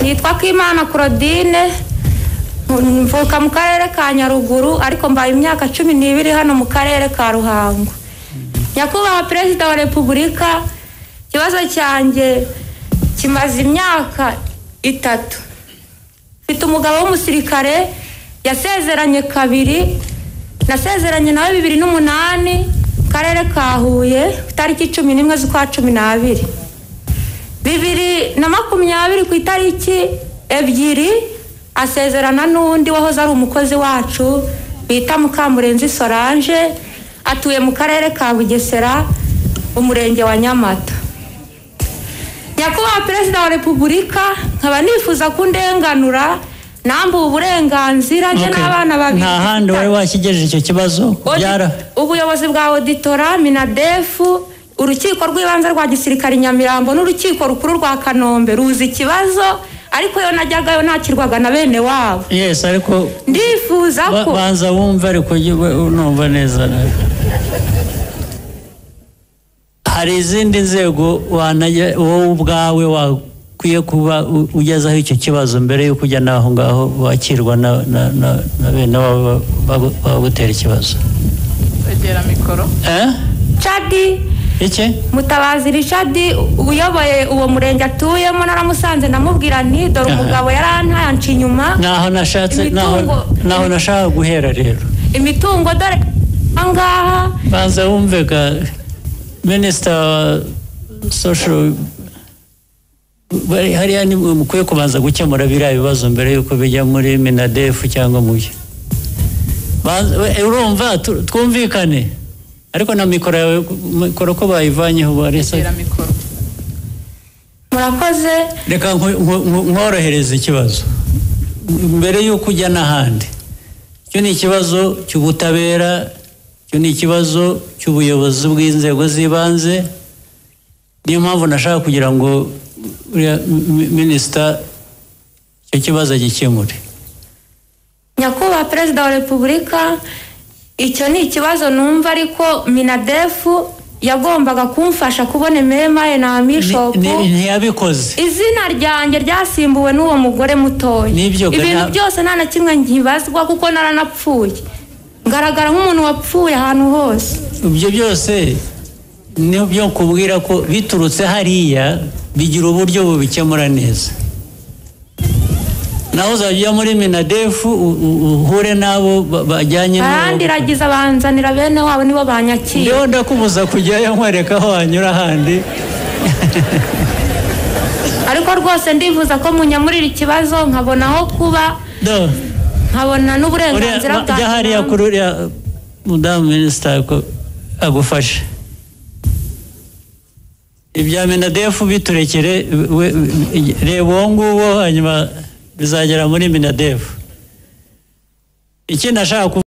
nitwa Kimana Claudine mvuka mu karere ka nyaruguru ariko mbaye imyaka cumi n'ibiri hano mu karere ka ruhango nyakubahwa perezida wa repubulika ikibazo cyanjye kimaze imyaka itatu mfite umugabo w'umusirikare yasezeranye kabiri nasezeranye nawe bibiri n'umunani mu karere ka huye itariki cumi n'imwe z'ukwa cumi n'abiri bibiri na makumyabiri ku itariki ebyiri asezerana n'undi wahoze ari umukozi wacu bita mukamurenzi solange atuye mu karere ka bugesera umurenge wa nyamata nyakubahwa perezida wa repubulika nkaba nifuza kundenganura nambuwe uburenganzira njye n'abana babiri nta handi wari wakigejeje icyo kibazo byara ubuyobozi bwa auditora minadefu urukiko rw'ibanze rwa gisirikare nyamirambo n'urukiko rukuru rwa kanombe ruzi ikibazo ariko yo najyagayo nakirwaga na bene wabo yesi ariko ndifuza ba- ko banza wumve ariko ujye we- unumva neza hari izindi nzego wanajya wowe ubwawe wakwiye kuba u- ugezaho icyo kibazo mbere y'uko ujya n'aho ngaho wakirwa na na- na- na bene wabo ba- bagu- bagutera ikibazo kwegera mikoro eh cadi iki mutabazi richard uyoboye uwo murenge atuyemo naramusanze ndamubwira nti dore Aha. umugabo yarantayanca inyuma naho nashatse naho Imitungo- naho nashaka guhera rero imitungo dore ahangaha banza wumvega minisita wa sosho bari- hariya ni mwe mukwiye kubanza gukemura biriya bibazo mbere y'uko bijya muri minadefu cyangwa mu byo Banza- we- urumva tu- twumvikane ariko na mikoro yawe mikoro ko bayivanyeho barese kwegera mikoro murakoze reka nko- nko- nko- nkorohereze ikibazo mbere y'uko ujya n'ahandi icyo ni ikibazo cy'ubutabera icyo ni ikibazo cy'ubuyobozi bw'inzego z'ibanze niyo mpamvu nashaka kugira ngo uriya mi- minisita icyo kibazo agikemure nyakubahwa perezida wa repubulika icyo ni ikibazo numva ariko minadefu yagombaga kumfasha kubona ememaye na Ni- amishopu ni- ntiyabikoze izina ryanjye ryasimbuwe n'uwo mugore mutoya N'ibyo ga- ibintu nta- byose nta na kimwe nkibazwa kuko naranapfuye ngaragara nk'umuntu wapfuye ahantu hose ibyo byose ni byo kubwira ko biturutse hariya bigira uburyo bubikemura neza naho uzajya muri minadefu u- u- uhure n'abo ba- bajyanye n'abo barandiragiza banzanira bene wabo nibo banyakira ndiho ndakubuza kujyayo nkwereka aho wanyura ahandi ariko rwose ndifuza ko munyamurira ikibazo nkabona aho kuba do nkabona uriya- n'uburenganzira ba- jya hariya kuri uriya mudamu minisita ko agufashe ibya minadefu biturekere we- we- reba uwo nguwo hanyuma bizagera muri minadefu iki nashaka kuvuga